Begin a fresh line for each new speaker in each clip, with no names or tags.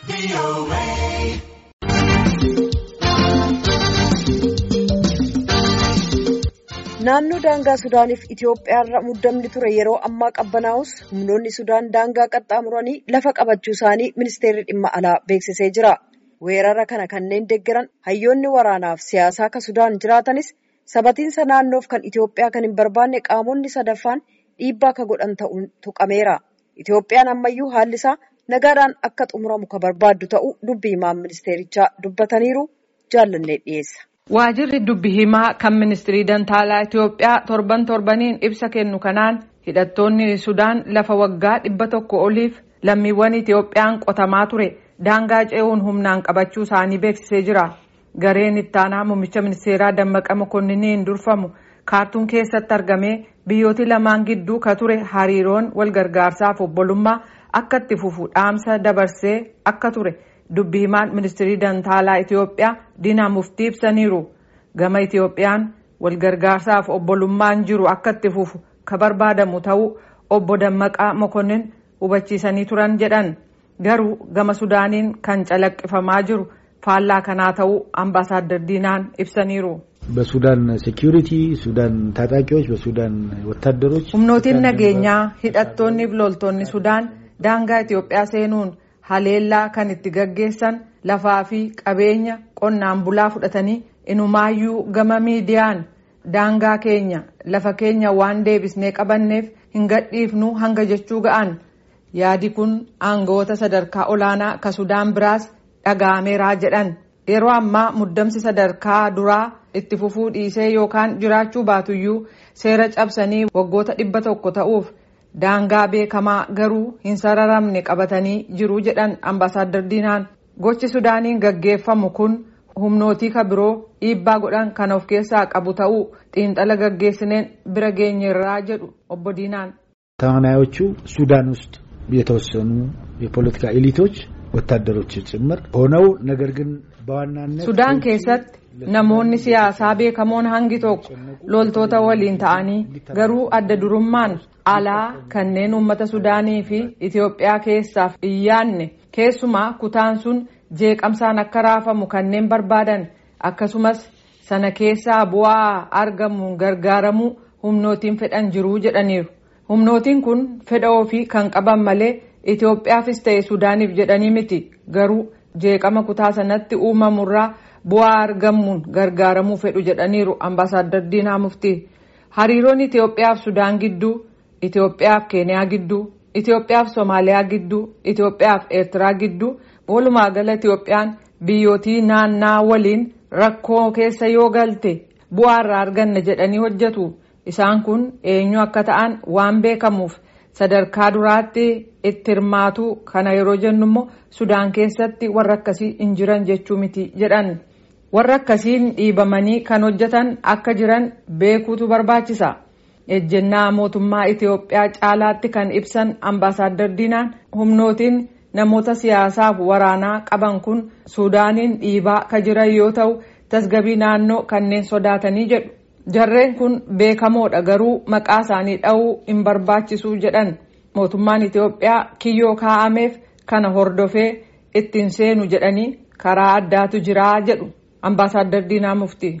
Naannoo daangaa Sudaaniif Itoophiyaarra muddamni ture yeroo ammaa qabbanaa'us humnoonni Sudaan daangaa qaxxaamuranii lafa qabachuu isaanii ministeerri dhimma alaa beeksisee jira. Weerara kana kanneen deeggaran hayyoonni waraanaaf siyaasaa akka Sudaan jiraatanis sabatiinsa naannoof kan Itoophiyaa kan hin barbaanne qaamonni sadaffaan dhiibbaa akka godhan ta'uun tuqameera. Itoophiyaan ammayyuu haalli isaa nagaadhaan akka xumuramu kan barbaaddu ta'uu dubbii himaan ministeerichaa dubbataniiru jaallannee dhiyeessa.
Waajirri dubbi himaa kan ministirii dantaalaa Itoophiyaa torban torbaniin ibsa kennu kanaan hidhattoonni Sudaan lafa waggaa dhibba tokko oliif lammiiwwan Itoophiyaan qotamaa ture daangaa ce'uun humnaan qabachuu isaanii beeksisee jira. Gareen ittaanaa muummicha ministeeraa Dammaqa Mokonninniin durfamu kaartuun keessatti argamee biyyooti lamaan gidduu ka ture hariiroon walgargaarsaaf obbolummaa akka itti fufu dhaamsa dabarsee akka ture. dubbi himaan ministirii dantaalaa Itoophiyaa Diinaa Muftii ibsaniiru. Gama Itoophiyaan walgargaarsaaf obbolummaan jiru akka itti fufu ka barbaadamu ta'uu obbo Dammaqaa Mokonnin hubachiisanii turan jedhan. Garuu gama Sudaaniin kan calaqqifamaa jiru faallaa kanaa ta'uu ambaasaadar Diinaan ibsaniiru.
በሱዳን ሴኪሪቲ ሱዳን ታጣቂዎች በሱዳን ወታደሮች
humnootiin nageenyaa hidhattoonni fi loltoonni Sudaan daangaa Itoophiyaa seenuun haleellaa kan itti gaggeessan lafaa fi qabeenya qonnaan bulaa fudhatanii inumaayyuu gama miidiyaan daangaa keenya lafa keenya waan deebisnee qabanneef hin gadhiifnu hanga jechuu ga'an yaadi kun aangawoota sadarkaa olaanaa ka sudaan biraas dhaga'ameeraa jedhan yeroo ammaa muddamsi sadarkaa duraa itti fufuu dhiisee yookaan jiraachuu baatuyyuu seera cabsanii waggoota dhibba tokko ta'uuf daangaa beekamaa garuu hin sararamne qabatanii jiru jedhan ambaasaadar diinaan gochi sudaaniin gaggeeffamu kun humnootii ka biroo dhiibbaa godhan kan of keessaa qabu ta'uu xiinxala gaggeessineen bira geenyerraa jedhu obbo diinaan.
ተዋናዮቹ ሱዳን ውስጥ የተወሰኑ የፖለቲካ ኤሊቶች ወታደሮች ጭምር ሆነው ነገር ግን በዋናነት
sudaan keessatti namoonni siyaasaa beekamoon hangi tokko loltoota waliin ta'anii garuu adda durummaan alaa kanneen uummata sudaanii fi Itoophiyaa keessaaf iyyaanne keessumaa kutaan sun jeeqamsaan akka raafamu kanneen barbaadan akkasumas sana keessaa bu'aa argamuun gargaaramuu humnootiin fedhan jiruu jedhaniiru. Humnootiin kun fedha ofii kan qaban malee Itoophiyaafis ta'e Sudaaniif jedhanii miti garuu jeeqama kutaa sanatti uumamurraa bu'aa argamuun gargaaramuu fedhu jedhaniiru ambaasaadar Diinaa Muftii. Hariiroon Itoophiyaaf Sudaan gidduu, Itoophiyaaf Keeniyaa gidduu, Itoophiyaaf Somaaliyaa gidduu, Itoophiyaaf Eertiraa gidduu walumaa gala Itoophiyaan biyyootii naannaa waliin rakkoo keessa yoo galte bu'aa irraa arganna jedhanii hojjetu. Isaan kun eenyu akka ta'an waan beekamuuf sadarkaa duraatti itti hirmaatu kana yeroo jennu immoo Sudaan keessatti warra akkasii hin jiran jechuu miti jedhan. Warra akkasiin dhiibamanii kan hojjetan akka jiran beekuutu barbaachisa. Ejjennaa mootummaa Itoophiyaa caalaatti kan ibsan ambaasaadar Diinaan humnootiin namoota siyaasaaf waraanaa qaban kun Sudaaniin dhiibaa ka jiran yoo ta'u tasgabii naannoo kanneen sodaatanii jedhu. Jarreen kun beekamoodha garuu maqaa isaanii dha'uu hin barbaachisu jedhan mootummaan Itoophiyaa kiyyoo kaa'ameef kana hordofee ittiin seenu jedhanii karaa addaatu jiraa jedhu ambaasaadar Diinaa Muftii.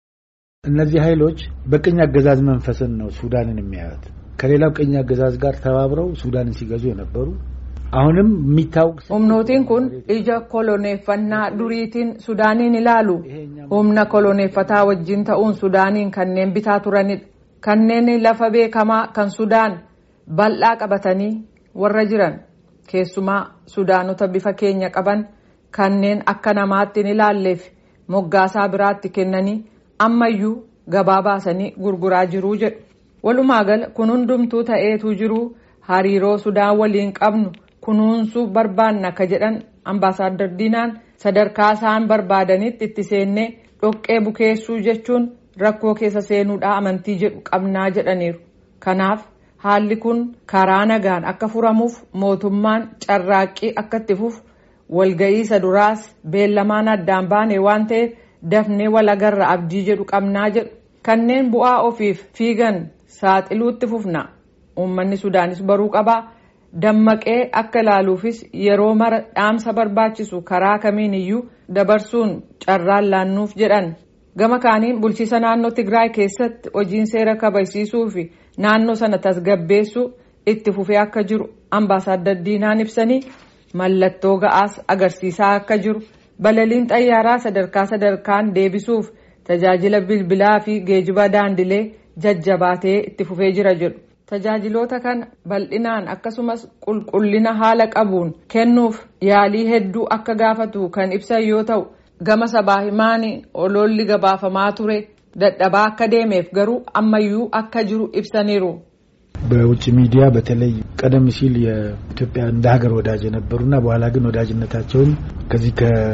እነዚህ ኃይሎች በቅኝ አገዛዝ መንፈስን ነው ሱዳንን የሚያዩት። ከሌላው ቅኝ አገዛዝ ጋር ተባብረው ሱዳንን ሲገዙ የነበሩ አሁንም የሚታወቅ
humnootiin kun ija koloneeffannaa duriitiin sudaaniin ilaalu humna koloneeffataa wajjin ta'uun sudaaniin kanneen bitaa turanidha kanneen lafa beekamaa kan sudaan bal'aa qabatanii warra jiran keessumaa sudaanota bifa keenya qaban kanneen akka namaatti hin ilaalleef moggaasaa biraatti kennanii ammayyuu gabaa baasanii gurguraa jiruu jedhu walumaa gala kun hundumtuu ta'eetu jiruu hariiroo sudaan waliin qabnu kunuunsuu barbaanna ka jedhan ambaasaadar diinaan sadarkaa isaan barbaadanitti itti seennee dhoqqee bukeessuu jechuun rakkoo keessa seenuudhaa amantii jedhu qabnaa jedhaniiru kanaaf haalli kun karaa nagaan akka furamuuf mootummaan carraaqqii akka itti fufu walga'iisa duraas beellamaan addaan baane waan ta'eef dafnee walagarra abdii jedhu qabnaa jedhu kanneen bu'aa ofiif fiigan saaxiluutti fufna uummanni sudaanis baruu qabaa dammaqee akka ilaaluufis yeroo mara dhaamsa barbaachisu karaa kamiin iyyuu dabarsuun carraan laannuuf jedhan gama kaaniin bulchiisa naannoo tigraay keessatti hojiin seera kabachiisuu fi naannoo sana tasgabbeessuu itti fufee akka jiru ambaasaaddar diinaan ibsanii mallattoo ga'aas agarsiisaa akka jiru balaliin xayyaaraa sadarkaa sadarkaan deebisuuf tajaajila bilbilaa fi geejiba daandilee jajjabaatee itti fufee jira jedhu. tajaajiloota kana bal'inaan akkasumas qulqullina haala qabuun kennuuf yaalii hedduu akka gaafatu kan ibsan yoo ta'u gama sabaa himaanii oloolli gabaafamaa ture dadhabaa akka deemeef garuu ammayyuu akka jiru ibsaniiru.
በውጭ ሚዲያ በተለይ ቀደም ሲል የኢትዮጵያ እንደ ሀገር ወዳጅ የነበሩና በኋላ ግን ወዳጅነታቸውን ከዚህ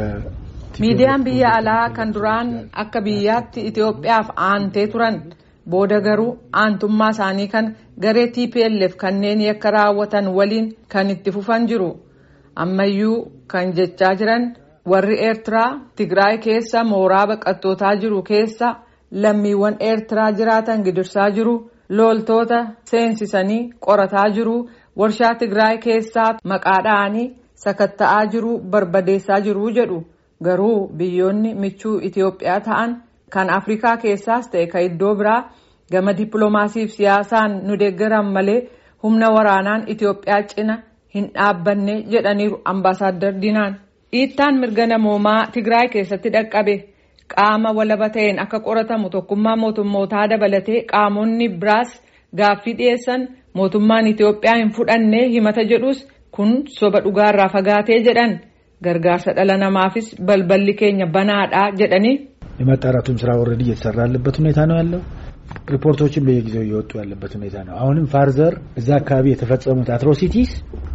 miidiyaan biyya alaa kan duraan akka biyyaatti Itoophiyaaf aantee turan booda garuu aantummaa isaanii kan garee TPLF kanneen yakka raawwatan waliin kan itti fufan jiru ammayyuu kan jechaa jiran warri eertiraa tigraay keessa mooraa baqattootaa jiru keessa lammiiwwan eertiraa jiraatan gidirsaa jiru loltoota seensisanii qorataa jiru warshaa tigraay keessaa maqaa dha'anii sakatta'aa jiru barbadeessaa jiru jedhu garuu biyyoonni michuu Itoophiyaa ta'an. kan afrikaa keessaas ta'e kan iddoo biraa gama dippiloomaasiif siyaasaan nu deeggaran malee humna waraanaan Itoophiyaa cina hin dhaabbanne jedhaniiru ambaasaaddar Diinaan. Dhiittaan mirga namoomaa Tigraay keessatti dhaqqabe qaama walaba ta'een akka qoratamu tokkummaa mootummootaa dabalatee qaamonni biraas gaaffii dhiyeessan mootummaan Itoophiyaa hin fudhanne himata jedhus kun soba dhugaarraa fagaatee jedhan gargaarsa dhala namaafis balballi keenya banaadhaa jedhanii.
የማጣራቱም ስራ ኦልሬዲ እየተሰራ ያለበት ሁኔታ ነው ያለው። ሪፖርቶችን በየጊዜው እየወጡ ያለበት ሁኔታ ነው። አሁንም ፋርዘር እዛ አካባቢ የተፈጸሙት አትሮሲቲስ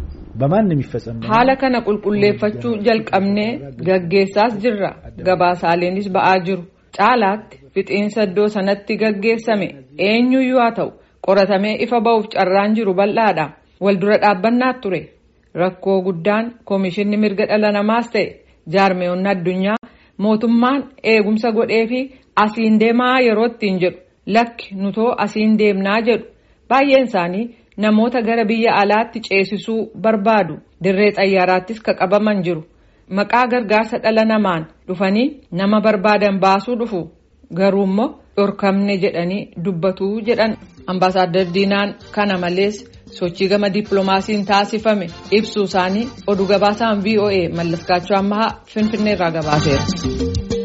በማንም የሚፈጸም
haala kana qulqulleeffachuu jalqabnee gaggeessaas jirra gabaasaaleenis ba'aa jiru caalaatti fixiinsa iddoo sanatti gaggeessame eenyuyyuu haa ta'u qoratamee ifa ba'uuf carraan jiru bal'aadha waldura dhaabbannaa ture rakkoo guddaan koomishinni mirga dhala namaas ta'e jaarmeewwan addunyaa mootummaan eegumsa godhee fi asiin deemaa yeroo ittiin jedhu lakki nutoo asiin deemnaa jedhu baay'een isaanii namoota gara biyya alaatti ceesisuu barbaadu dirree xayyaaraattis ka qabaman jiru maqaa gargaarsa dhala namaan dhufanii nama barbaadan baasuu dhufu garuu immoo dhorkamne jedhanii dubbatuu jedhan ambaasaaddar diinaan kana malees sochii gama dippiloomaasiin taasifame ibsuu isaanii oduu gabaasaan voa mallaskaachuu ammahaa finfinneerraa gabaaseera.